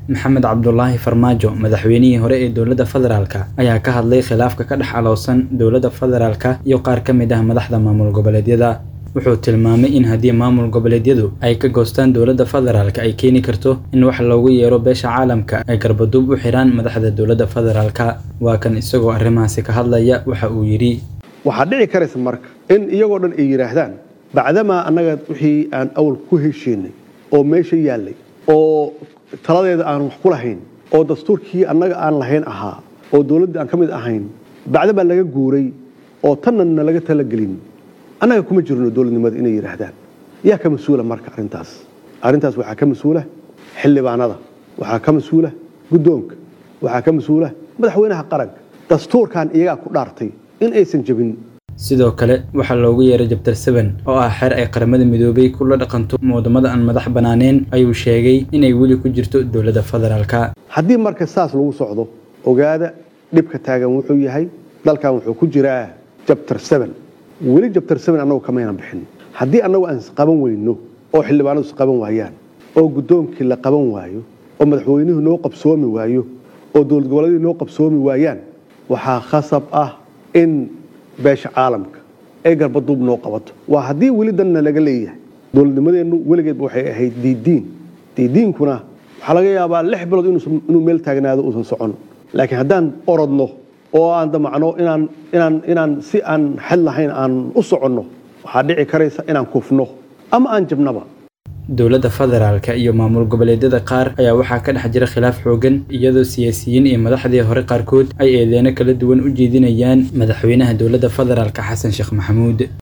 maxamed cabdulaahi farmaajo madaxweynihii hore ee dowladda federaalka ayaa ka hadlay khilaafka ka dhex aloosan dowladda federaalka iyo qaar ka mid ah madaxda maamul goboleedyada wuxuu tilmaamay in haddii maamul goboleedyadu ay ka goostaan dowladda federaalka ay keeni karto in wax loogu yeero beesha caalamka ay garbaduub u xidhaan madaxda dowladda federaalka waa kan isagoo arrimahaasi ka hadlaya waxa uu yidhi waxaa dhici karaysa marka in iyagoo dhan ay yidhaahdaan bacdamaa annaga wixii aan awal ku heshiinay oo meesha yaallay oo taladeeda aan wax ku lahayn oo dastuurkii annaga aan lahayn ahaa oo dowladdii aan ka mid ahayn bacdamaa laga guuray oo tanna na laga talagelin annaga kuma jirno dowladnimada inay yidhaahdaan yaa ka mas-uula marka arrintaas arrintaas waxaa ka mas-uula xildhibaanada waxaa ka mas-uula guddoonka waxaa ka mas-uula madaxweynaha qaranka dastuurkan iyagaa ku dhaartay in aysan jebin sidoo kale waxaa loogu yeeray jabtar seben oo ah xeer ay qaramada midoobay kula dhaqanto wadamada aan madax banaaneen ayuu sheegay inay weli ku jirto dowladda federaalka haddii marka saas lagu socdo ogaada dhibka taagan wuxuu yahay dalkan wuxuu ku jiraa jabtar seben weli jabtar seben annagu kamaynan bixin haddii annagu aan isqaban weyno oo xildhibaanadu isqaban waayaan oo guddoonkii la qaban waayo oo madaxweynuhu noo qabsoomi waayo oo dowlad goboleedyadu noo qabsoomi waayaan waxaa khasab ah in beesha caalamka ay garbaduub noo qabato waa haddii weli danna laga leeyahay dowladnimadeennu weligeedba waxay ahayd diidiin diidiinkuna waxaa laga yaabaa lix bilood inuu meel taagnaado uusan socon laakiin haddaan orodno oo aan damacno inaan inaan inaan si aan xel lahayn aan u soconno waxaa dhici karaysa inaan kufno ama aan jabnaba dowladda federaalka iyo maamul goboleedyada qaar ayaa waxaa ka dhex jira khilaaf xoogan iyadoo siyaasiyiin iyo madaxdii hore qaarkood ay eedeeno kala duwan u jeedinayaan madaxweynaha dowladda federaalka xasan sheekh maxamuud